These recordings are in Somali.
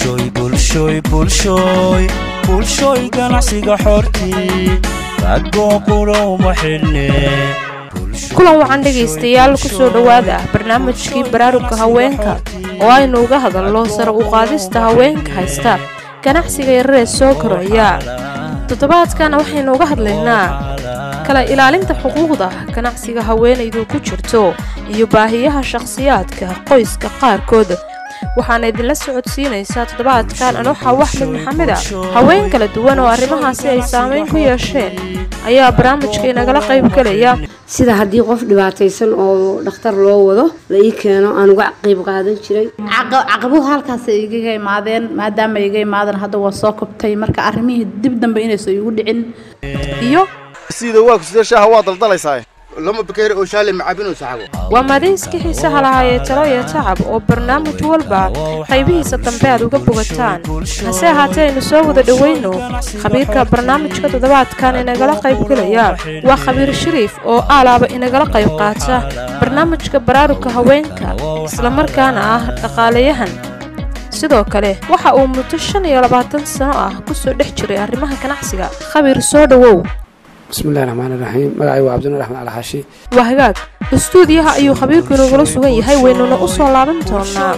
bulshooy bulshooy bulshooy bulshooy ganacsiga xortii ragoo qura uma xidhne kulan waxaan dhegaystayaal kusoo dhowaada barnaamijkii baraarugka haweenka oo aynu uga hadalno sare u qaadista haweenka haysta ganacsiga yararee soo koraya toddobaadkana waxaynu uga hadlaynaa kala ilaalinta xuquuqda ganacsiga haweenaydu ku jirto iyo baahiyaha shakhsiyaadka qoyska qaarkood waxaana idinla socodsiinaysaa toddobaadkan anoxa waxmed maxamed a haween kala duwan oo arrimahaasi ay saamayn ku yeesheen ayaa barnaamijka inagala qayb gelaya sida haddii qof dhibaataysan oo dhakhtar loo wado la ii keeno aan uga qayb qaadan jiray caqabuhu halkaas igaga imaadeen maadaama iga imaadeen hadda waa soo kobtay marka arrimihii dib dambe inaysan igu dhicin iyo sida waa kusida shaaha waa daldalaysaa lama bakeeri oo shaale macabin oo saxabo waa madayska xiisaha lahaa ee talo iyo tacab oo barnaamij walba qaybihiisa dambe aad uga bogataan hase ahaatee aynu soo wada dhowayno khabiirka barnaamijka toddobaadkan inagala qaybgelaya waa khabiir shariif oo aalaaba inagala qayb qaata barnaamijka baraarugka haweenka islamarkaana ah dhaqaalayahan sidoo kale waxa uu muddo shan iyo labaatan sano ah kusoo dhex jiray arrimaha ganacsiga khabiir soo dhowow bismillahi raxmaan iraxiim magacay waa cabdinur axmed alxaashi waa hagaag istuudiyaha ayuu khabiirku inagula sugan yahay waynuna u soo laaban doonaa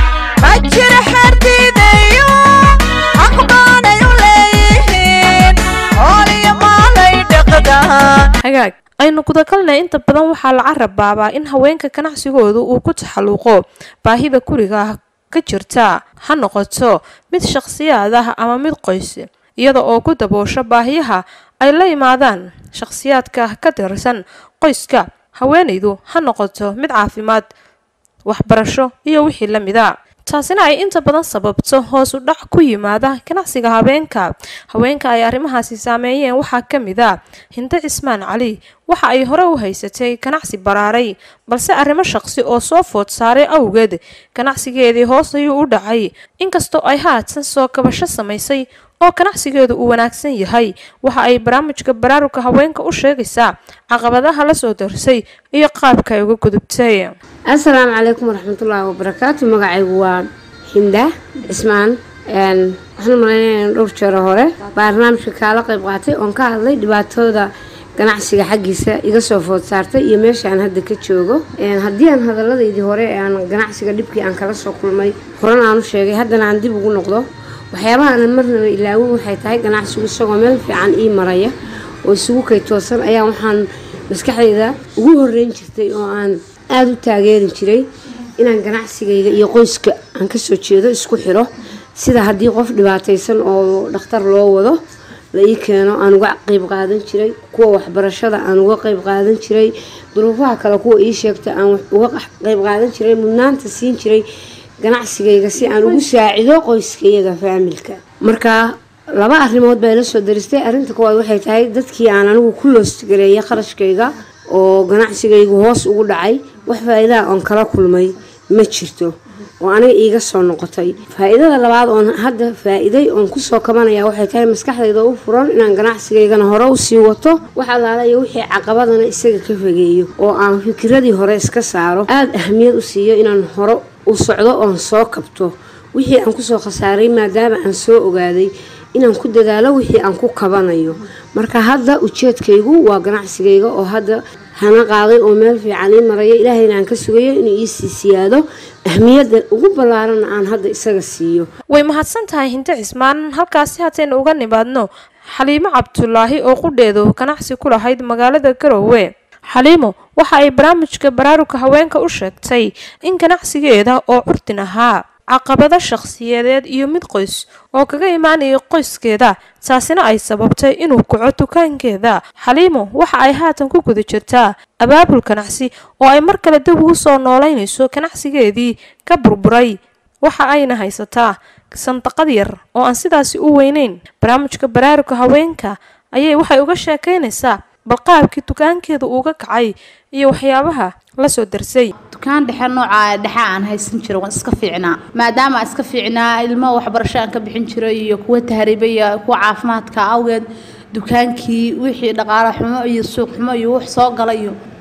hagaag aynu gudagalnay inta badan waxaa la carabaabaa in haweenka ganacsigoodu uu ku taxalluqo baahida guriga ka jirta ha noqoto mid shakhsiyaad ah ama mid qoys iyada oo ku daboosho baahiyaha ay la yimaadaan shakhsiyaadka ka tirsan qoyska haweenaydu ha noqoto mid caafimaad waxbarasho iyo wixii la mida taasina ay inta badan sababto hoos u dhac ku yimaada ganacsiga habeenka haweenka ay arrimahaasi saameeyeen waxaa ka mid a hinde cismaan cali waxa ay hore u haysatay ganacsi baraaray balse arrimo shaqsi oo soo food saaray awgeed ganacsigeedii hoos ayuu u dhacay inkastoo ay haatan soo kabasho samaysay oo ganacsigeedu uu wanaagsan yahay waxa ay barnaamijka baraarugka haweenka u sheegaysaa caqabadaha la soo darsay iyo qaabka ay uga gudubtay assalaamu calaykum waraxmatullaahi wabarakaatu magacaygu waa hinda cismaan waxaan malaynaya dhowr jeero hore barnaamijka kaala qayb qaatay oon ka hadlay dhibaatooda ganacsiga xaggiisa iga soo food saartay iyo meesha aan hadda ka joogo haddii aan hadalladaydii hore aan ganacsiga dhibkii aan kala soo kulmay horan aan u sheegay haddana aan dib ugu noqdo waxyaabaha aanan marnaba ilaawin waxay tahay ganacsigu isagoo meel fiican ii maraya oo isugu kay toosan ayaa waxaan maskaxdayda ugu horeyn jirtay oo aan aada u taageeri jiray inaan ganacsigayga iyo qoyska aan kasoo jeedo isku xiro sida haddii qof dhibaataysan oo dhakhtar loo wado la ii keeno aan uga qayb qaadan jiray kuwa waxbarashada aan uga qayb qaadan jiray duruufaha kale kuwa ii sheegta aan uga qayb qaadan jiray mudnaanta siin jiray ganacsigayga si aan ugu saacido qoyskayaga faamilka marka laba arrimood baa ila soo daristay arrinta koowaad waxay tahay dadkii aan anigu ku loostgareeya qarashkayga oo ganacsigaygu hoos ugu dhacay wax faa-iidaha oon kala kulmay ma jirto oo aniga iiga soo noqotay faa-iidada labaad oon hadda faa-iiday oon kusoo kabanaya waxay tahay maskaxdayda u furan inaan ganacsigaygana hore usii wato wax allaalayo wixii caqabadana isaga ka fageeyo oo aan fikiradii hore iska saaro aada ahamiyad u siiyo inaan hore u socdo oon soo kabto wixii aan kusoo khasaaray maadaama aan soo ogaaday inaan ku dadaalo wixii aan ku kabanayo marka hadda ujeedkaygu waa ganacsigayga oo hadda hana qaaday oo meel fiican ii maraya ilaahayna aan ka sugayo inuu iisii siyaado ahmiyadda ugu ballaarana aan hadda isaga siiyo way mahadsan tahay hinte cismaan halkaasi hataynu uga nimaadno xaliimo cabdulaahi oo qudheedu ganacsi ku lahayd magaalada garowe xaliimo waxa ay barnaamijka baraarugka haweenka u sheegtay in ganacsigeeda oo curdin ahaa caqabado shakhsiyadeed iyo mid qoys oo kaga imaanayay qoyskeeda taasina ay sababtay inuu kaco dukaankeeda xaliimo waxa ay haatan ku guda jirtaa abaabul ganacsi oo ay mar kale dib ugu soo noolaynayso ganacsigeedii ka burburay waxa ayna haysataa sandaqad yar oo aan sidaasi u weyneyn barnaamijka baraarugka haweenka ayay waxay uga sheekaynaysaa bal qaabkii dukaankeeda uuga kacay iyo waxyaabaha la soo darsay dukaan dhexe nooca dhexe aan haysan jiro waan iska fiicnaa maadaama aan iska fiicnaa ilmo waxbarasho aan ka bixin jiray iyo kuwa tahriiba iyo kuwa caafimaadka awgeed dukaankii wixii dhaqaale xumo iyo suuq xumo iyo wax soo gala iyo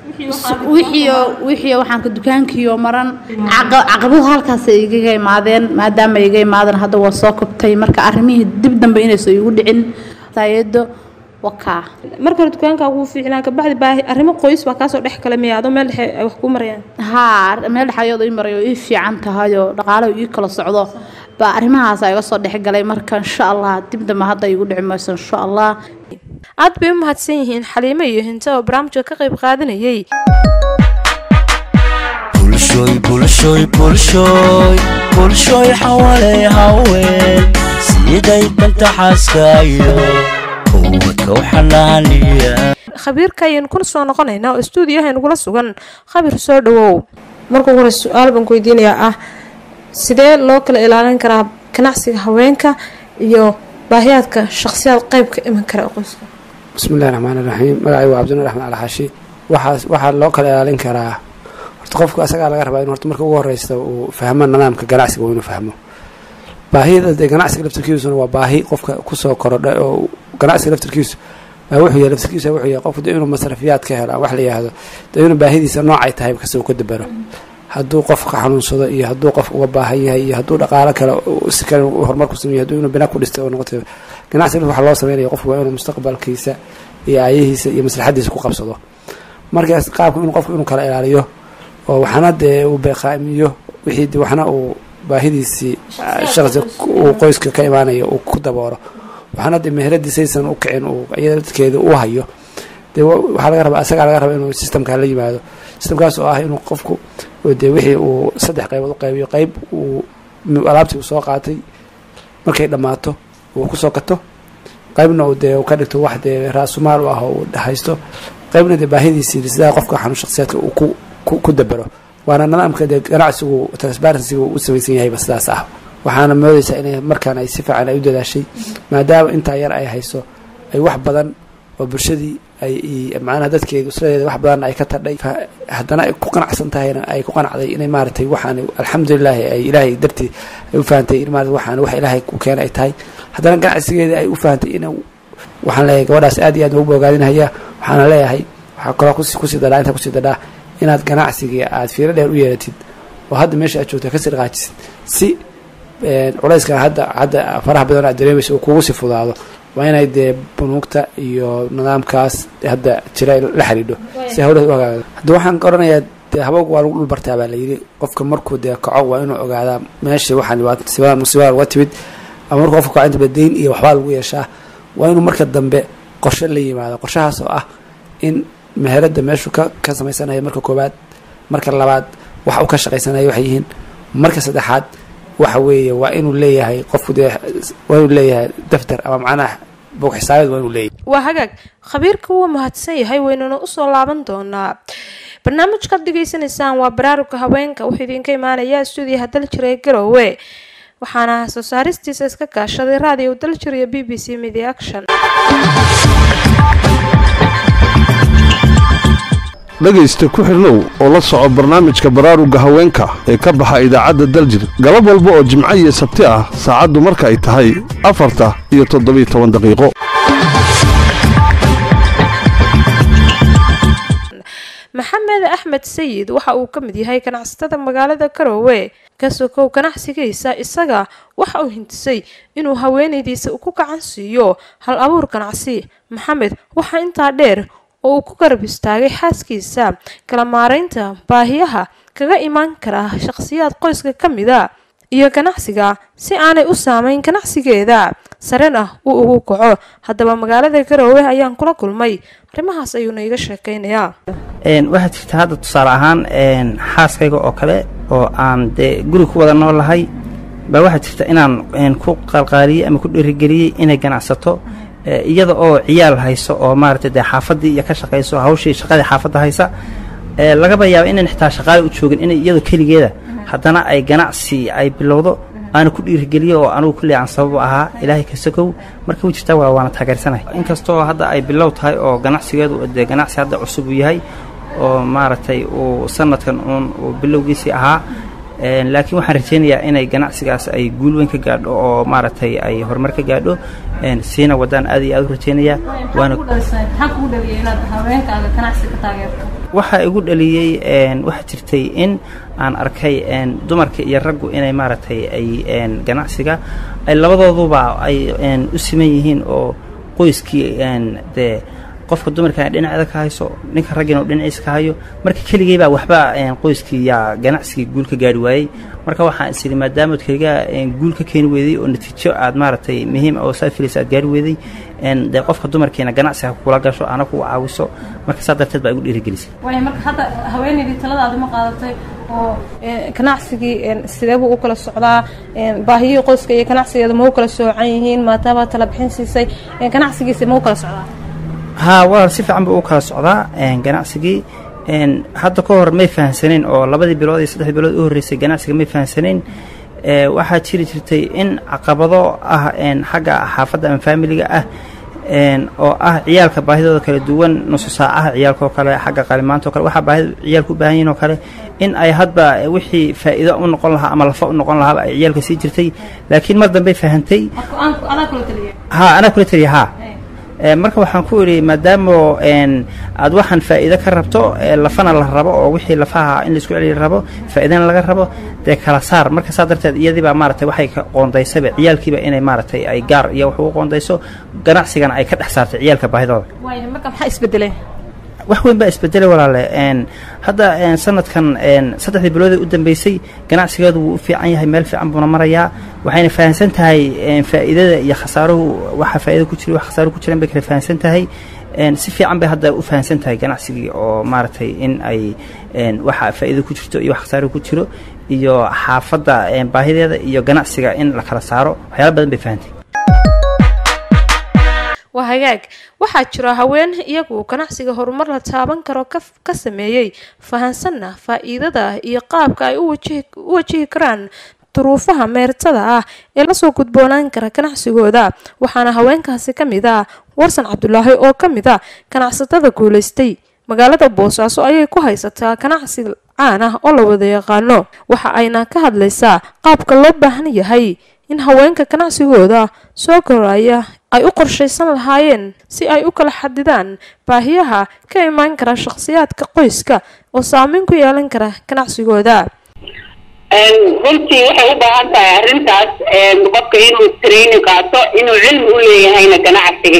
wixii wixii waxaan ka dukaankiioo maran caqa- caqabuhu halkaas ay igaga imaadeen maadaama ay iga imaadeen hadda waa soo kabtay marka arrimihii dib dambe inaysan igu dhicin taayado wakaa marka hore dukaankaa wuu fiicnaa kabacdi baahi arrimo qoys baa kaasoo dhex kale miya adoo meel dhexe ay wax kuu marayaan haa meel dhexayood ii maray oo ii fiican tahay oo dhaqaalaha ii kala socdo baa arrimahaas iga soo dhexgalay marka insha allah dib dambe hadda igu dhici mayso insha allah aad bay u mahadsan yihiin xaliimo iyo hinta oo barnaamijka ka qayb qaadanayay bulshoy bulshoy bulshoy bulshoy xawalay haween siday danta xaaskaayo ubadka u xanaaniya khabiirka ayaynu kuna soo noqonaynaa oo stuudiyaha nagula sugan khabir soo dhawow marka ugu hore su-aal baan ku weydiinayaa ah sidee loo kala ilaalin karaa ganacsiga haweenka iyo baahiyaadka shakhsiyaad qayb ka iman kara qoyska bismi illahi raxmaan iraxiim magacay waa cabdinur axmed alxaashi waxaas waxaa loo kala ilaalin karaa horta qofku asagaa laga rabaa in horta marka ugu horeysta uu fahmo nidaamka ganacsiga waa inuu fahmo baahida dee ganacsiga laftirkiisuna waa baahi qofka kusoo korodha oo ganacsiga laftirkiisu baa wuxuu yahay laftirkiisa wuxuu yahay qofku dee inuu masrafiyaad ka helo wax la yihahdo dee inuu baahidiisa noocay tahay kasoo ka dabaro hadduu qof ka xanuunsado iyo hadduu qof uga baahan yahay iyo hadduu dhaqaalo kale si kale horumar ku sameeyo hadduu inuu bina ku dhistay oo noqoto ganacsiga waxa loo sameynaya qofku waa inuu mustaqbalkiisa iyo aayihiisa iyo maslaxadiisa ku qabsado markaas qaabka inuu qofku inuu kala ilaaliyo oo waxna dee uu beeqaamiyo wixii de waxna uu baahidiisii shaqsi uu qoyska ka imaanayo uu ku dabooro waxna dee meheradiisaysan u kicin uu iyada dadkeeda u hayo dee waxaa laga rabaa asagaa laga rabaa inuu systemkaa la yimaado systemkaas oo ah inuu qofku dee wixii uu saddex qaybood u qaybiyo qayb uu alaabtii uu soo qaatay markay dhammaato uu kusoo gato qaybna uu dee ka dhigto wax dee raasumaal u ah oo uu haysto qaybna dee baahidiisii sidaa qofka xanuun shakhsiyaadka uu ku ku ku dabaro waana nidaamka dee ganacsigu transparencyga u samaysan yahayba sidaas ah waxaana moodaysaa inay markaan ay si fiican ay u dadaashay maadaama intaa yar ay hayso ay wax badan oo bulshadii ay macnaha dadkeeda usradeeda wax badan ay ka tadhay haddana ay ku qanacsan tahayna ay ku qanacday inay maaragtay waxaan alxamdulilaahi ay ilaahay dartii ay u fahantay in maarata waxaan wax ilaahay ku keena ay tahay haddana ganacsigeeda ay u fahantay in waxaan leeyahay gabadhaas aad iyo aad ugu bogaadinaya waxaana leeyahay waxaa kaloo kus kusii dadhaa intaa kusii dadhaa inaad ganacsigii aad fiiro dheer u yeelatid oo hadda meesha aad joogta kasii dhaqaajisid si culayskan hadda hadda faraha badan aad dareemaysa uu kugu sii fudaado waa inay dee bunuugta iyo nidaamkaas hadda jira la xidhiidho si hawlaha u hagaagdo hadda waxaan ka odhanayaa dee habowga waa lagu dhul bartaa baa layidhi qofka markuu dee kaco waa inuu ogaadaa meesha waxaan waa musiibada musiibada uga timid ama markuu qofka kaco inta ba deyn iyo waxbaa lagu yeeshaa waa inuu marka dambe qorshe la yimaado qorshahaas oo ah in meherada meeshuu ka ka samaysanayo marka koowaad marka labaad wax uu ka shaqaysanayo waxay yihiin marka saddexaad waxa weeye waa inuu leeyahay qofku dee waa inuu leeyahay daftar ama macnaha bog xisaabeed waa inuu leeyahay waa hagaag khabiirka wuu mahadsan yahay waynuna usoo laaban doonaa barnaamijkaad dhegaysanaysaan waa baraaruga haweenka wuxuu idinka imaanayaa stuudiyaha daljir ee garoowe waxaana soo saaristiisa iska kaashaday raadiyo daljir iyo b b c media action dhegaysta ku xidhnow oo la soco barnaamijka baraaruga haweenka ee ka baxa idaacadda daljir galab walba oo jimco iyo sabti ah saacaddu marka ay tahay afarta iyo toddobiyo toban daqiiqo maxamed axmed sayid waxa uu ka mid yahay ganacsatada magaalada garoowe ka sokow ganacsigiisa isaga waxa uu hintisay inuu haweenaydiisa ku gacan siiyo hal abuur ganacsi maxamed waxaa intaa dheer oo uu ku garab istaagay xaaskiisa kala maaraynta baahiyaha kaga imaan kara shaqhsiyaad qoyska ka mida iyo ganacsiga si aanay u saameyn ganacsigeeda sarena uu ugu kaco haddaba magaalada garoowe ayaan kula kulmay arrimahaas ayuuna iga sheekeynayaa waxaa jirta hadda tusaale ahaan xaaskayga oo kale oo aan dee guri ku wada noolahay baa waxaa jirta inaan ku qalqaaliyey ama ku dhiirigeliyey inay ganacsato iyada oo ciyaal hayso oo maaragtay dee xaafaddii iyo ka shaqayso hawshii shaqadii xaafadda haysa lagaba yaaba inaan xitaa shaqaale u joogin inay iyadoo keligeeda haddana ay ganacsi ay bilowdo aana ku dhiirigeliyo oo anugu kulli aan sabab ahaa ilaahay ka sokow marka wuu jirtaa waa waana taageersanahay inkastoo hadda ay bilow tahay oo ganacsigeedu dee ganacsi hadda cusub uu yahay oo maaragtay uu sanadkan uun uu bilowgiisii ahaa laakiin waxaan rajaynayaa inay ganacsigaas ay guul weyn ka gaadho oo maaragtay ay horumar ka gaadho siina wadaan aad iyo aad u rajaynayaa waana waxaa igu dhaliyey waxaa jirtay in aan arkay dumarka iyo raggu inay maaragtay ay ganacsiga ay labadooduba ay u siman yihiin oo qoyskii dee qofka dumarka dhinaceeda ka hayso ninka raggiina u dhinaciisa ka hayo marka keligay baa waxba qoyskii yaa ganacsigii guul ka gaari waayey marka waxaan is idhi maadaamaad keliga guul ka keeni weeday oo natiijo aad maaragtay muhiim oo saad filaysa aad gaari weeday dee qofka dumarkiina ganacsiga kula gasho ana ku caawiso marka saa darteed baa igu dhiirigelisay waaya marka hadda haweenaydii taladaadi ma qaadatay oo ganacsigii sidee buu u kala socdaa baahiyihii qoyska iyo ganacsigeeda ma u kala soocan yihiin maadaama tala bixin siisay ganacsigiisa ma u kala socdaa haa walaal si fiican buu u kala socdaa ganacsigii hadda ka hor may fahamsanayn oo labadii bilood iyo saddexdii bilood u horreysay ganacsiga may fahamsanayn waxaa jiri jirtay in caqabado ah xagga xaafadda ama faamiliga ah oo ah ciyaalka baahidooda kala duwan nusu saacaha ciyaalka oo kale xagga qalimaanta o kale waxaa baahida ciyaalka u baahan yihin oo kale in ay hadba wixii faa'iido u noqon lahaa ama lafa u noqon lahaaba ay ciyaalka sii jirtay laakiin mar dambey fahantay ha anaa kula taliya haa marka waxaan ku idhi maadaamo aad waxaan faa'iido ka rabto lafana la rabo oo wixii lafaha in laisku celiya rabo faa'iidana laga rabo dee kala saar marka saa darteed iyadiibaa maaragtay waxay ka qoondaysaba ciyaalkiiba inay maaragtay ay gaar iyo wax ugu qoondayso ganacsigana ay ka dhex saartay ciyaalka baahidooda marka maxaa isbedelay wax weyn baa isbedelay walaale hadda sanadkan saddexdii biloodee u dambeysay ganacsigeedu wuu u fiican yahay meel fiican buuna marayaa waxayna fahamsan tahay faa'iidada iyo khasaaruhu waxa faa'iida ku jira wax khasaaro ku jiran bay kala fahamsan tahay si fiican bay hadda u fahamsan tahay ganacsigii oo maaragtay in ay waxa faa'iida ku jirto iyo wax khasaaro ku jiro iyo xaafadda baahideeda iyo ganacsiga in la kala saaro waxyaala badan bay fahantay waa hagaag waxaa jira haween iyagu ganacsiga horumar la taaban karo ka sameeyey fahansanna faa'iidada iyo qaabka ay u wajihi karaan duruufaha meertada ah ee lasoo gudboonaan kara ganacsigooda waxaana haweenkaasi ka mid ah warsan cabdulaahi oo ka mid a ganacsatada guulaystay magaalada boosaaso ayay ku haysataa ganacsi caan ah oo la wada yaqaano waxa ayna ka hadlaysaa qaabka loo baahan yahay in haweenka ganacsigooda soo koraya ay u qorshaysan lahaayeen si ay u kala xadidaan baahiyaha ka imaan kara shakhsiyaadka qoyska oo saameyn ku yeelan kara ganacsigooda runtii waxay u baahan tahay arrintaas qofka inuu training qaato inuu cilmi u leeyahayna ganacsiga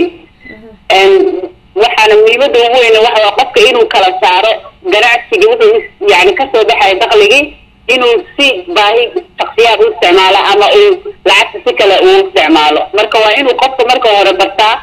waxaana muhiimada ugu weyne waxa qofka inuu kala saaro ganacsiga wuxuu yani kasoo baxaya dakligii inuu si baahi shaksiyaad u isticmaalo ama uu lacagta si kale uu isticmaalo marka waa inuu qofka marka hore bartaa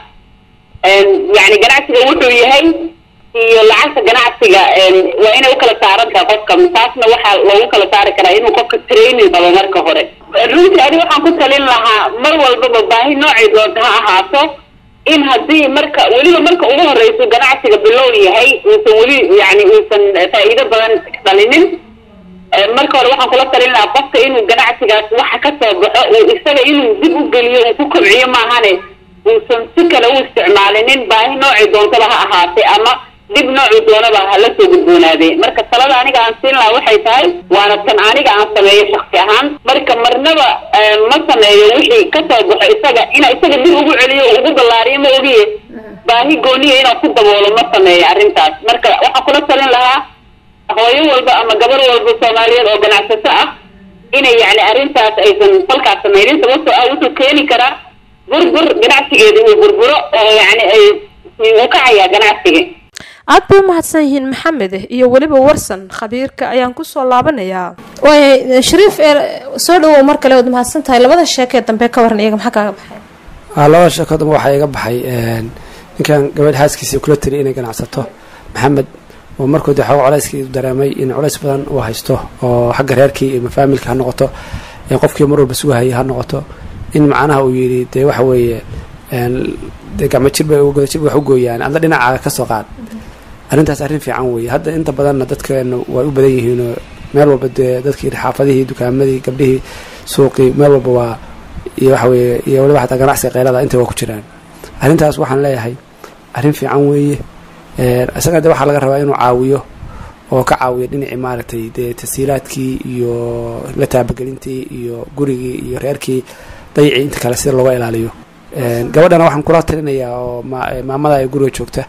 yani ganacsiga wuxuu yahay iyo lacagta ganacsiga waa inay ukala saaran tahay qofka taasna waxaa loogu kala saari karaa inuu qofka training qabo marka hore runtii ani waxaan ku talin lahaa mar walbaba baahi noocay doonta ha ahaato in haddii marka weliba marka ugu horeyso ganacsiga bilow yahay uusan weli yani uusan faa'iido badan dhalinin marka hore waxaan kula talin lahaa qofka inuu ganacsigaas waxa kasoo baxo uu isaga inuu dib u geliyo uu ku kobciyo maahane uusan si kale u isticmaalinin baahi noocay doontaba ha ahaatee ama dib noocu doonaba hala soo gudboonaadee marka talada aniga aan siin lahaa waxay tahay waana tan aniga aan sameeyo shaksi ahaan marka marnaba ma sameeyo wixii kasoo baxo isaga ina isaga dib ugu celiyo ugu ballaariyo ma ogiye baahi gooniya inaan ku daboolo ma sameeyo arrintaas marka waxaan kula talin lahaa hooyo walba ama gabar walba soomaaliyeed oo ganacsato ah inay yani arrintaas aysan falkaas sameynin sababtoo ah wuxuu keeni karaa burbur ganacsigeeda uu burburo oo yani ay u kacayaa ganacsiga aad bay umahadsan yihiin maxamed iyo weliba warsan khabiirka ayaan kusoo laabanayaa waaya shariif soo dhawow mar kale ood mahadsan tahay labada sheekee dambe ka waran iyaga maxaa kaaga baxay labada sheeko dambe waxaa iga baxay ninkan gabadh xaaskiisii kula tiri inay ganacsato maxamed oo markuu dee xooga culeyskii dareemay in culays badan uu haysto oo xagga reerkii iyo mafaamilka ha noqoto qofkii mar walba sugahayay ha noqoto in macnaha uu yidhi dee waxa weeye dee gacmo jirba godajirba wax u gooyaan adla dhinacaaga ka soo qaad arrintaas arrin fiican weeye hadda inta badanna dadkeena way u badan yihiinoo meel walba dee dadkii xaafadihii dukaamadii gabdhihii suuqii meel walba waa iyo waxa weeye iyo waliba xataa ganacsiga keylada intay waa ku jiraan arrintaas waxaan leeyahay arrin fiican weeye isaga de waxaa laga rabaa inuu caawiyo oo ka caawiyo dhinacii maaragtay dee tasiilaadkii iyo la taabagelintii iyo gurigii iyo reerkii dayicii inta kale sida looga ilaaliyo gabadhana waxaan kula talinayaa oo maamada ay guriga joogta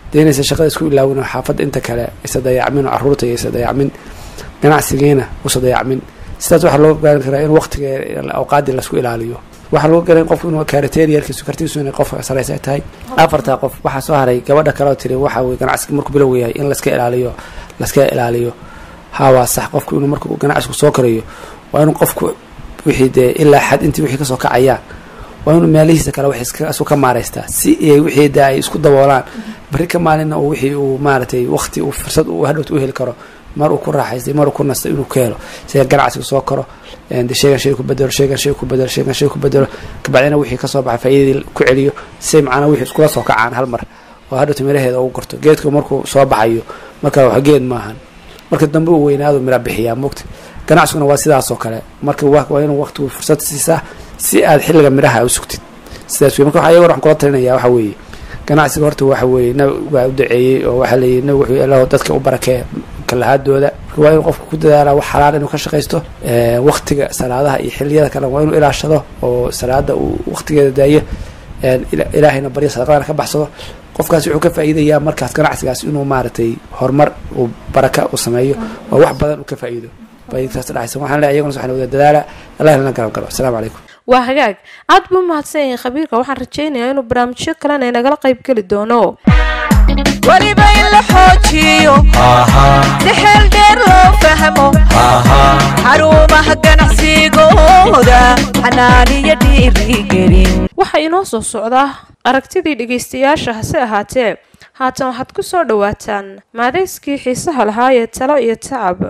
dee inaysan shaqada isku ilaawin oo xaafadda inta kale isa dayacmin oo carruurta iyo isa dayacmin ganacsigiina usa dayacmin sidaas waxaa loo gaarin karaa in waqtiga awqaadii lasku ilaaliyo waxaa loo garan qofku inuu karateriyarkiisu kartiisu inay qofka saraysa ay tahay afartaa qof waxaa soo haray gabadha kale oo tiri waxa weye ganacsiga markuu bilow yahay in laska ilaaliyo laska ilaaliyo haa waa sax qofku inuu markuu ganacsigu soo karayo waa inuu qofku wixii dee ilaa xad intii wixii kasoo kacayaan waa inuu meelihiisa kale wax isu ka maaraystaa si ay wixii dee ay isku daboolaan bari ka maalina uu wixii uu maaragtay waqti uu fursad uu hadhowta u heli karo mar uu ku raaxaystay mar uu ku nastay inuu ka helo sida ganacsiga soo karo de sheegan shay ku bedelo sheegan shay ku bedelo sheegan shay ku bedelo kabacdina wixii kasoo baxay faa'iidadii ku celiyo si macnaa wixii iskula soo kacaan hal mar oo hadhowta miraheeda ugu gorto geedku markuu soo baxayo marka wax geed maahan marka dambe uu weynaadu mira bixiyaa mogta ganacsiguna waa sidaas oo kale marka waa inuu waqtigu fursad siisaa si aad xilliga midhaha u sugtid sidaas wey marka waxa iyagoon waxaan kula talinaya waxa weeye ganacsiga horta waxa weeye nabig waa u daceeyey oo waxaa leeyihi nabig wuxuu ilaho dadka u barakee kalahaadooda marka waa inuu qofku ku dadaala wax xalaal inuu ka shaqaysto waqtiga salaadaha iyo xilliyada kale waa inuu ilaashado oo salaada uu waqtigeeda daayo ilaahayna baryo sadaqadana ka baxsado qofkaas wuxuu ka faa'iidayaa markaas ganacsigaas inuu maaragtay horumar uu baraka u sameeyo oo wax badan uu ka faa'iido faa'iidadaas dhacaysa waxaan leeyahay iyaguna waxaan wada dadaala allah lana garab galo asalaamu calaykum waa hagaag aad buu mahadsan yahay khabiirka waxaan rajaynayaa inuu barnaamijyo kalena inagala qayb geli doono weliba in la xoojiyo si xeel dheer loo fahmo xarumaha ganacsigooda xanaaniyo dhiirigelin waxaa inoo soo socdaa aragtidii dhegaystayaasha hase ahaatee haatan waxaad ku soo dhowaataan maadayskii xiisaha lahaa ee talo iyo tacab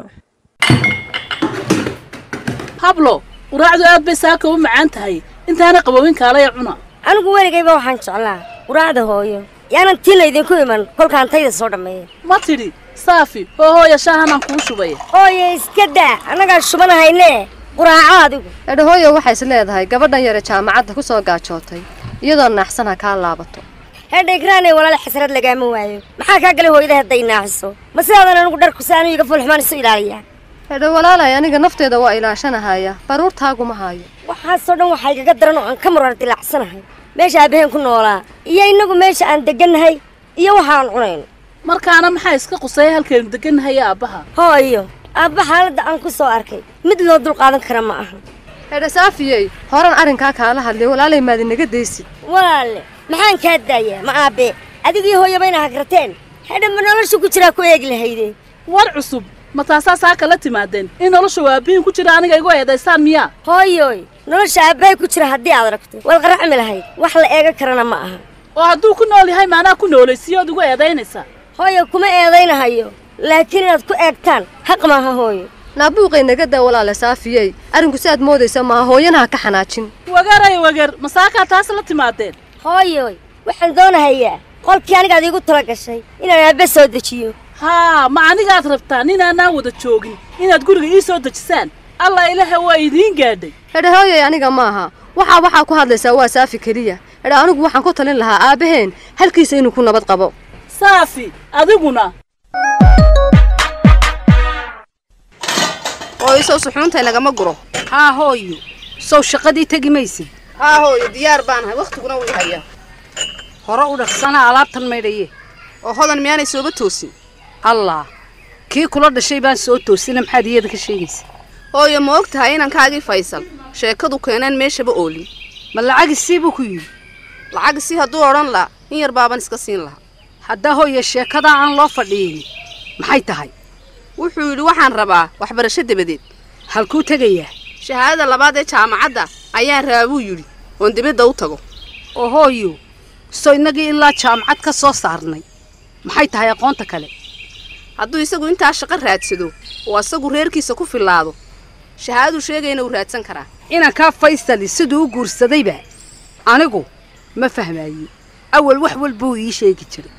hablo quraacdu aad bay saaka u macaan tahay intaana qabowin kaalaya cuna anigu weligayba waxaan jeclaa quraacda hooyo yaanan tiina idinku iman kolkaan tayda soo dhammeeya ma tidhi saafi oo hooya shaahanaan kuu shubay hooye iska daa annagaa shubanahayne quraaco adigu edhahooyo waxay is leedahay gabadhan yare jaamacadda ku soo gaajootay iyadoo naaxsan ha kaa laabato hedhaygraanay walaal xasrad lagaama waayo maxaa kaa galay hooyada hadday naaxiso ma sidaadan anigu dharku si anu iga fulxumaan isu ilaaliyaa edho walaalay aniga nafteeda waa ilaashanahaya baruurtaaguma haayo waxaasoo dhan waxaa igaga daran oo aan ka murar dilaacsanahay meesha aabaheen ku noolaa iyo innagu meesha aan degannahay iyo waxaan cunayno markaana maxaa iska qusaya halkaynu degannahay aabbaha hooyo aabba xaaladda aan ku soo arkay mid loo dulqaadan kara ma aha edha saafiyey horan arrinkaa kaala hadlay walaalay maad inaga daysid walaale maxaan kaa daayaa ma aabe adigiyo hooyaba ina hagrateen hedha ma nolosha ku jiraa ku eegi lahayde war cusub ma taasaa saaka la timaadeen in nolosha waabihin ku jira aniga igu eedaysaan miyaa hooyoy nolosha aabbahay ku jira haddii aad aragto waad qaracmi lahayd wax la eega karana ma aha oo hadduu ku nool yahay maanaa ku noolaysiiyood igu eedaynaysaa hooyo kuma eedaynahayo laakiin inaad ku eegtaan xaq maaha hooyo naabuuqay naga daa walaale saafiyey arrinku si aad moodaysa maaha hooyana ha ka xanaajin wagaray wagar masaakaa taas la timaadeen hooyoy waxaan doonahayaa qolkii anigaad iigu tala gashay inaan aabbe soo dejiyo haa ma anigaad rabtaa ninaanaan wada joogin inaad guriga ii soo dejisaan allah ilaha waa idiin gaadhay hedha hooyay aniga maaha waxaa waxaa ku hadlaysaa waa saafi keliya hedha anigu waxaan ku talin lahaa aabbaheen halkiisa inuu ku nabad qabo saafi adiguna hooyo sow suxuuntay lagama guro haa hooyo sow shaqadii tegi maysid haa hooyo diyaar baanahay wakhtiguna wuu hayaa hore u dhaqsana alaabtan maydhaye oo hodan miyaanay sooba toosin allah kii kula dhashay baan soo toosina maxaad iyada ka sheegaysa hooyo ma og tahay inankaagii faysal sheekadu keeneen meeshaba oolin ma lacagisii buu ku yidhi lacagisi hadduu odhan laha in yar baaban iska siin lahaa haddaa hooyo sheekadaa aan loo fadhiyin maxay tahay wuxuu yidhi waxaan rabaa waxbarasho dabadeed halkuu tegayaa shahaadada labaad ee jaamacadda ayaan rabaa buu yidhi oon dibadda u tago oo hooyo soo innagii ilaa jaamacad ka soo saarnay maxay tahay aqoonta kale hadduu isagu intaa shaqo raadsado oo asagu reerkiisa ku fillaado shahaadadu sheegayna uu raadsan karaa inankaa faysali siduu u guursadayba anigu ma fahmaaye awal wax walbuu ii sheegi jiray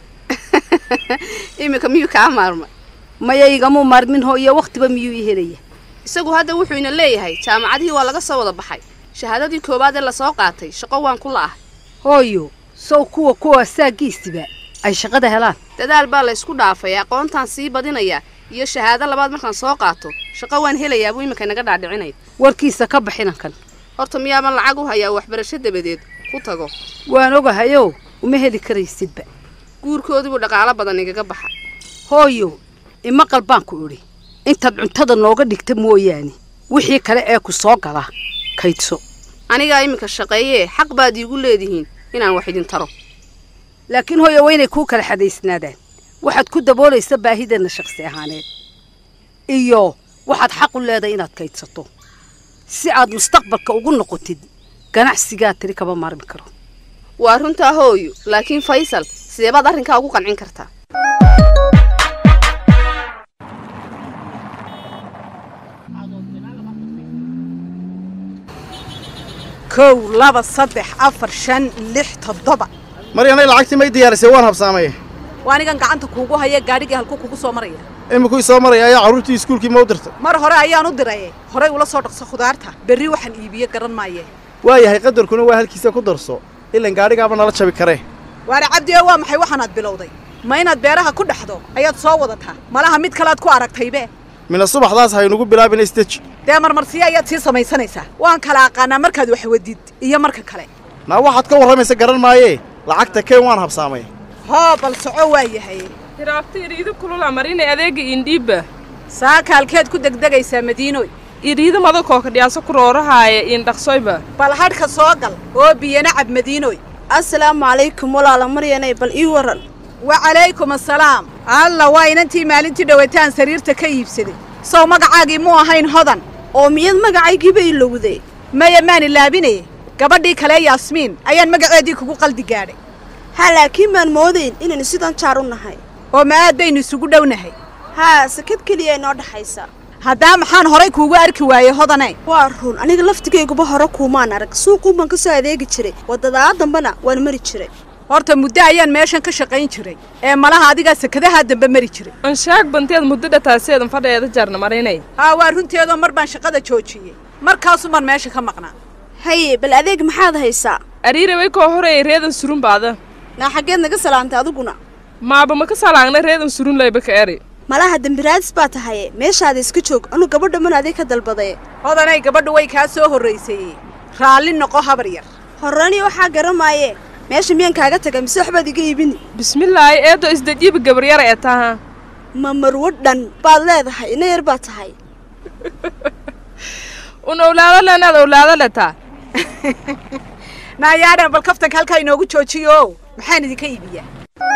iminka miyuu kaa maarmay maya igamuu maarmin hooyo wakhtiba miyuu ii helaya isagu hadda wuxuu ina leeyahay jaamacadihii waa laga soo wada baxay shahaadadii koowaad ee lasoo qaatay shaqo waan ku la'ahay hooyo sow kuwa kuwa saagiisiba ay shaqada helaan dadaal baa la ysku dhaafay aqoontaan sii badinayaa iyo shahaado labaad markaan soo qaato shaqo waan helayaa buu iminka inaga dhaadhicinaya warkiisa ka bax inankan horta miyaaban lacag u hayaa waxbarasho dabadeed ku tago waan ogahayo uma heli karaysidba guurkoodii buu dhaqaalo badan igaga baxa hooyo imaqal baan ku idhi intaad cuntada nooga dhigta mooyaane wixii kale ee ku soo gala kaydso anigaa iminka shaqeeyee xaq baad iigu leedihiin inaan wax idin taro laakiin hooyo waa inay kuu kala xadaysnaadaan waxaad ku daboolaysa baahideenna shakhsi ahaaneed iyo waxaad xaq u leedahay inaad kaydsato si aad mustaqbalka ugu noqotid ganacsigaa tiri kama maarmi karo waa runtaa hooyo laakiin faysal sidee baad arrinkaa ugu qancin kartaa kow laba saddex afar shan lix toddoba maryanay lacagtii may diyaarisay waan habsaamay waa anigan gacanta kuugu haya gaadhigii halkuu kugu soo maraya imikuu soo maraya ayaa carruurtii iskuulkii ma u dirtay mar hore ayaan u diraye horay ula soo dhaqso khudaarta berri waxaan iibiye garan maaye waayahay qadarkuna waa halkiisa ku darso ilan gaadhigaaba nala jabi karee waana cabdi oo waa maxay waxaanaad bilowday ma inaad beeraha ku dhexdo ayaad soo wadataa malaha mid kalead ku aragtaybe mina subaxdaas haynugu bilaabina isdeji dee marmarsiyo ayaad sii samaysanaysaa waan kala aqaanaa markaad wax wadid iyo marka kale naa waxaad ka warramaysa garan maayee lacagta keen waan habsaamay hoo bal soco waa yahay hiraabta iriida kulula marinay adeega indhiibba saaka halkeed ku degdegaysaa madiinoy iriida madakoo kadhiyaaso ku roorahaaya indhaqsoyba bal hadhka soo gal oo biyana cab madiinoy assalaamu calaykum walaala maryanay bal ii waran wacalaykum assalaam alla waa inantii maalintii dhowataan sariirta ka iibsaday sow magacaagii muu ahayn hodan oo miyad magacaygiiba ilowday maya maan ilaabinaye gabadhii kale yaasmiin ayaan magaceedii kugu qaldi gaadhay haa laakiin maan moodayn inaynu sidan jaar u nahay oo ma aad baynu isugu dhownahay haa sakad keliya inoo dhaxaysa haddaa maxaan horay kuugu arki waayey hodane waa run aniga laftigayguba hore kuumaan arag suuquun baan ka soo adeegi jiray waddadaa dambena waan mari jiray horta muddo ayaan meeshan ka shaqayn jiray ee malaha adigaa sakadahaa dambe mari jiray anshaag banteed muddo dhataaseedan fadheeda jarna marinay haa waa runteedoo mar baan shaqada joojiyey markaasumaan meesha ka maqnaa haye bal adeeg maxaad haysaa ariira way koo horeeyay reedan surun baada naa xaggeed naga salaantay adiguna maaba ma ka salaangna reedan surun layba ka eri malaha dembiraadis baa tahaye meeshaada iska joog anu gabadha man adeeg ka dalbadaye hodanay gabadhu way kaa soo horraysayey raalli noqo habar yar horrani waxaa garamaaye meesha miyaan kaaga taga mise waxbaad iga iibini bismillaahi eedo isdajiiba gabaryara ee taha ma marwo dhan baad leedahay ina yar baa tahay un owlaado leenaad owlaado letaa naayaadhan bal kaftanka halkaa inoogu joojiyo maxaan idinka iibiyaa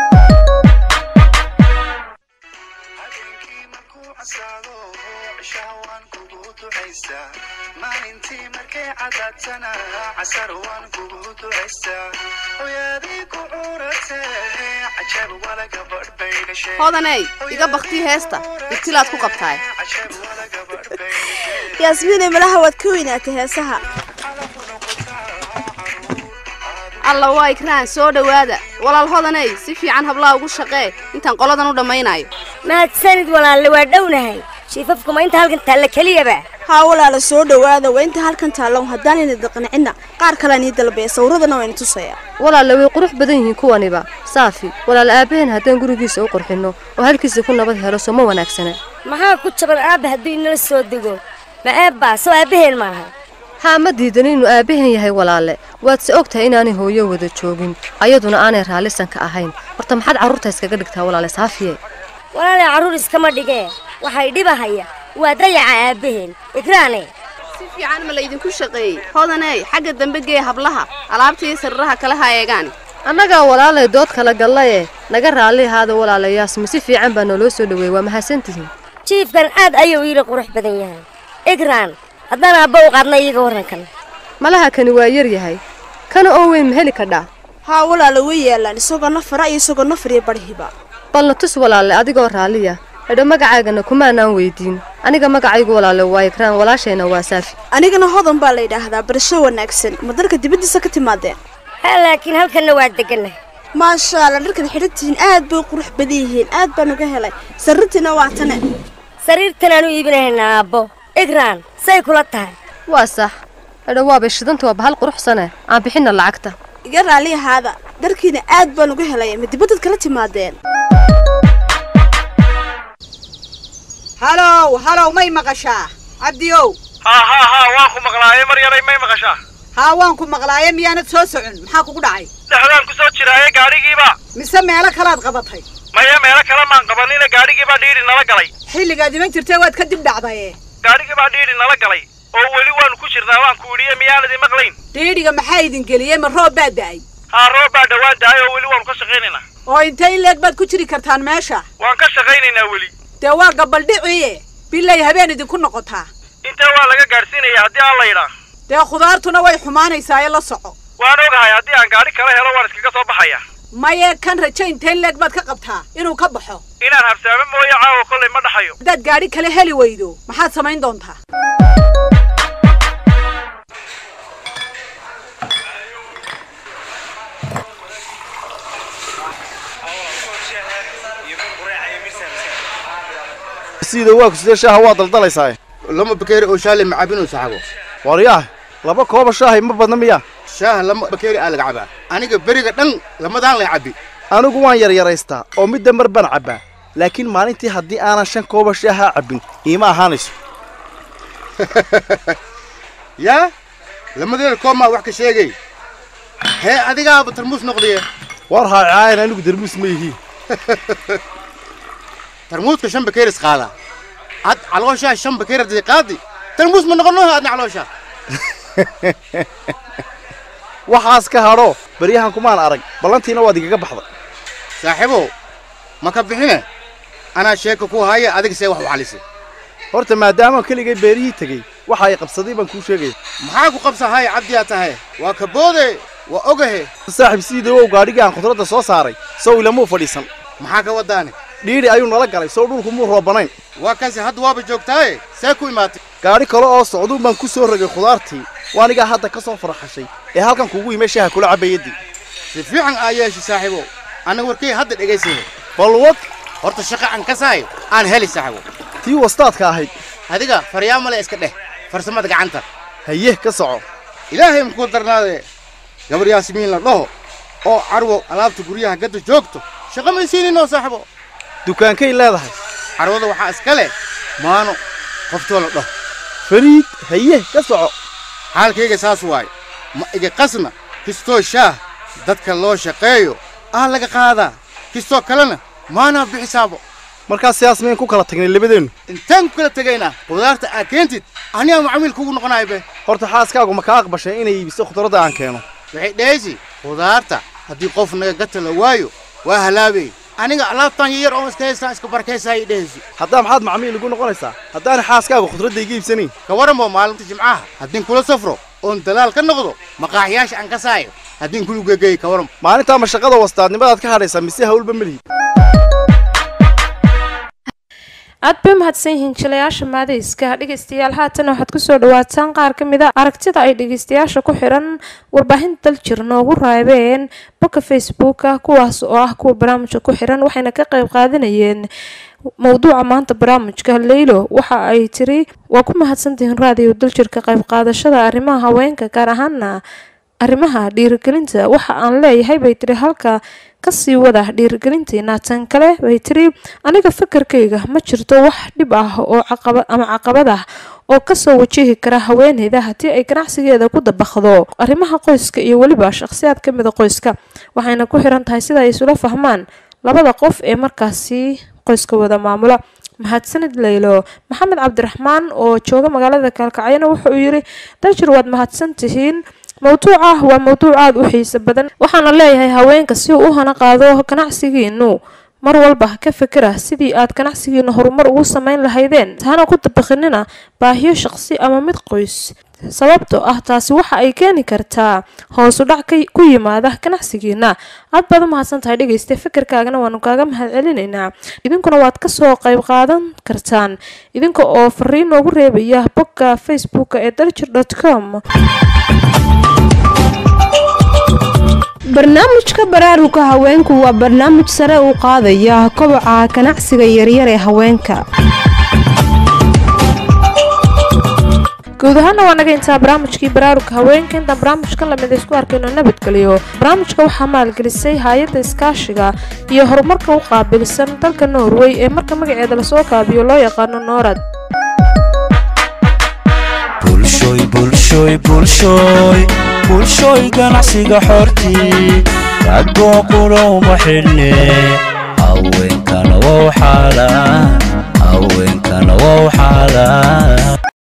maalintii markay cadaadtana casar waan kugu ducaystaa hooyadii ku curatee cajab wala gabadh bay dhashay hodaney iga baktii heesta ibtilaad ku qabtaay yaasmiinay malaha waad ka weynaatay heesaha alla waa ikraan soo dhowaada walaal hodaney si fiican hablaha ugu shaqee intaan qoladan u dhammaynayo mahadsanid walaalle waa dhownahay shiifafkuma inta halkan taalla keliyaba haa walaala soo dhowaada waa inta halkan taallow haddaanayna daqancinna qaar kalean ii dalbaya sawirradana wayna tusaya walaalla way qurux badan yihiin kuwaniba saafi walaal aabaheen haddaan gurigiisa u qurxinno oo halkiisa ku nabad helo soo ma wanaagsana maxaa ku jaban aabba hadduu inala soo dego ma eebbaa soo aabbaheen maaha haa ma diidan inuu aabbahan yahay walaalle waadse og tahay inaanay hooyo wada joogin ayaduna aanay raallisan ka ahayn horta maxaad carruurta iskaga dhigtaa walaale saafiye walaalay carruur iskama dhigee waxay dhibahaya waa dayaca aabbaheen ikraane si fiican ma laydinku shaqeeyey hodaney xagga dambe gee hablaha alaabta iyo sariraha kala ha eegaan annagaa walaalay dood kala gallaye naga raalli ahaada walaalayaasma si fiican baa nooloo soo dhoweeyey waa mahadsantihiin jiifkan aad ayuu iila qurux badan yahay ikraan haddaan aabba u qaadna iyaga warrankan malaha kani waa yar yahay kana oo weyn ma heli kadhaa haa walaala way yaallaan isagoo nafara iyo isagoo nafar iyo barhiba balna tus walaalle adigoo raalliya edho magacaagana kumaanaan weydiin aniga magacaygu walaale waa ikraan walaashayna waa saafi anigana hodan baa la yidhaahdaa barasho wanaagsan ma dalka dibaddiisa ka timaadeen ha laakiin halkanna waa degannahay maasha alla dharkan xidhantihiin aad bay qurux badan yihiin aad baan uga helay sarrintiina waa tane sariirtan aanu iibinahaynaa aabbo ikraan say kula tahay waa sax edho waabay shidanta waa bahal quruxsane aan bixinna lacagta iga raalli ahaada dharkiina aad baan uga helay ma dibaddad kala timaadeen halow halow may maqashaa cabdiyow haa haa haa waan ku maqlaaye mar yaray may maqashaa haa waan ku maqlaaye miyaanad soo socon maxaa kugu dhacay dhexdaan ku soo jiraaye gaadhigiiba mise meelo kalaad qabatay maya meelo kale maan qabanina gaadhigiibaa dhiidhi nala galay xilligaad iman jirtay waad ka dib dhacdaye gaadhigiibaa dhiidhi nala galay oo weli waanu ku jirnaa waan ku idhiye miyaanad imaqlayn dhiidhiga maxaa idin geliyey ma roob baa da'ay haa roob baa dhowaan dahay oo weli waanu ka shaqaynaynaa oo intay in leeg baad ku jiri kartaan meesha waan ka shaqaynaynaa weli dee waa gabaldhiciye bilay habeen idinku noqotaa intaa waa laga gaadhsiinaya haddii aan la yidhaa dee khudaartuna way xumaanaysaa ee la soco waan ogahay haddii aan gaadhi kala helo waan iskaga soo baxaya maye kan rajo intay in leeg baad ka qabtaa inuu ka baxo inaan habsaamo mooye caawa kollay ma dhaxayo haddaad gaadhi kale heli weydo maxaad samayn doontaa sida waa ku sidee shaaha waa daldalaysaa lama bakeeri oo shaale macabinoo saxago waryaah laba kooba shaahay ma badna miya shaaha lama bakeeri aa laga cabaa aniga beriga dhan lamadaan lay cabbi anigu waan yaryaraystaa oo midda mar baan cabbaa laakiin maalintii haddii aanan shan kooba shaaha cabbin iima ahaanayso yaa lamadeeda koob maa wax ka sheegay hee adigaaba tarmuus noqdaye war haacaayan anigu tarmuus ma yihiin tarmuuska shan bakeeris qaadaa ad calooshaa shan bakeer hadii qaadi tarmuus ma noqono adna calooshaa waxaas ka hadho baryahan kumaan arag ballantiina waad igaga baxday saaxiibow ma ka bixine anaa sheeka ku haya adiga see wax u xalisay horta maadaama keligay beerihii tegey waxa ay qabsaday baan kuu sheegaya maxaa ku qabsahay cabdiyaa tahay waa ka boode waa ogahe saaxiib siidawow gaadhigii aan khudradda soo saaray sow ilamuu fadhiisan maxaa ka wadaane dhiidhi ayuu nala galay sow dhulku muu roobanayn waa kanse hadda waaba joogtaaye see ku imaatay gaadhi kale oo socduun baan ku soo rogay khudaartii waanigaa hadda ka soo farxashay ee halkan kugu yimay shaaha kula cabbayadii si fiican aa yeeshay saaxiibow annaga warkay hadda dhegaysaya balwad horta shaqa aan ka sahay aan heli saaxiibow tii wastaadka ahayd adiga faryaamale iska dheh farsamada gacanta haye ka soco ilaahay muxuu darnaadee gabar yaasimiin la dhaho oo carwo alaabta guryaha gadda joogto shaqa may siininoo saaxiibo dukaankay leedahay carwada waxaa iska leh maano qoftoo la dhaho fariid haye ka soco xaalkayga saas waaye ma iga qasna kistoo shaah dadka loo shaqeeyo aa laga qaadaa kistoo kalena maanaa bixisaabo markaas sidaas mayn ku kala tagnay labadeennu intaan ku kala tegaynaa khudaarta aa keentid anigaa macamiil kugu noqonayo be horta xaaskaagu ma kaa aqbashay inay iibiso khudradda aan keeno waxay dhehaysi khudaarta haddii qof naga gata la waayo waa halaabay aniga alaabtan yar oo iska haystaan iska barkaysayay dhehaysi haddaa maxaad macamiil igu noqonaysaa haddaana xaaskaagu khudradda iga iibsanayn ka waranbo maalinta jimcaha haddiin kula safro oon dalaal ka noqdo maqaaxiyaasha aan ka saayo haddiin kulu gegeey ka waran maalintaa mashaqada wastaadnimadaad ka hadhaysaa mise hawlba melihid aad bay mahadsan yihiin jilayaasha maadayska dhegeystayaal haatan waxaad kusoo dhawaataan qaar ka mid a aragtida ay dhegeystayaasha ku xiran warbaahinta daljir noogu raabeen bogga facebooka kuwaas oo ah kuwa barnaamijka ku xiran waxayna ka qayb qaadanayeen mowduuca maanta barnaamijka leylo waxa ay tiri waa ku mahadsantihiin raadiyo daljirka qayb qaadashada arrimaha haweenka gaar ahaana arrimaha dhiirigelinta waxa aan leeyahay bay tiri halka kasii wada dhiirigelintiina tan kale bay tiri aniga fakarkayga ma jirto wax dhib ah oo ama caqabad ah oo kasoo wajihi kara haweeneyda haddii ay ganacsigeeda ku dabaqdo arrimaha qoyska iyo weliba shaqsiyaad ka mida qoyska waxayna ku xiran tahay sida ay isula fahmaan labada qof ee markaasi qoyska wada maamula mahadsanid leylo maxamed cabdiraxmaan oo jooga magaalada kaalkacyana wuxuu yiri dajir waad mahadsan tihiin mowduuca waa mowduuc aada u xiiso badan waxaana leeyahay haweenka si uu u hana qaado ganacsigiinu mar walba ka fikira sidii aad ganacsigiinu horumar ugu sameyn lahaydeen hana ku dabaqinina baahiyo shaqsi ama mid qoys sababtoo ah taasi waxa ay keeni kartaa hoosu dhac ku yimaada ganacsigiina aad baad u mahadsan tahay dhegeysta fikirkaagana waanu kaaga mahad celinaynaa idinkuna waad kasoo qayb qaadan kartaan idinka oo fariin noogu reebaya bogga facebooka ee daljir dot com barnaamijka baraaruga haweenku waa barnaamij sare u qaadaya koboca ganacsiga yaryar ee haweenka guud ahaana waa naga intaa barnaamijkii baraaruga haweenka intaan barnaamijkan lamid isku arkayno nabadgeliyo barnaamijka waxaa maalgelisay hay-adda iskaashiga iyo horumarka u qaabilsan dalka norway ee marka magaceeda lasoo kaabiyo loo yaqaano noorad bulshoy bulshoy bulshoy bulshooy ganacsiga xortii raggoo qura uma xidhne haweenkana wow xaala haweenkana wow xaala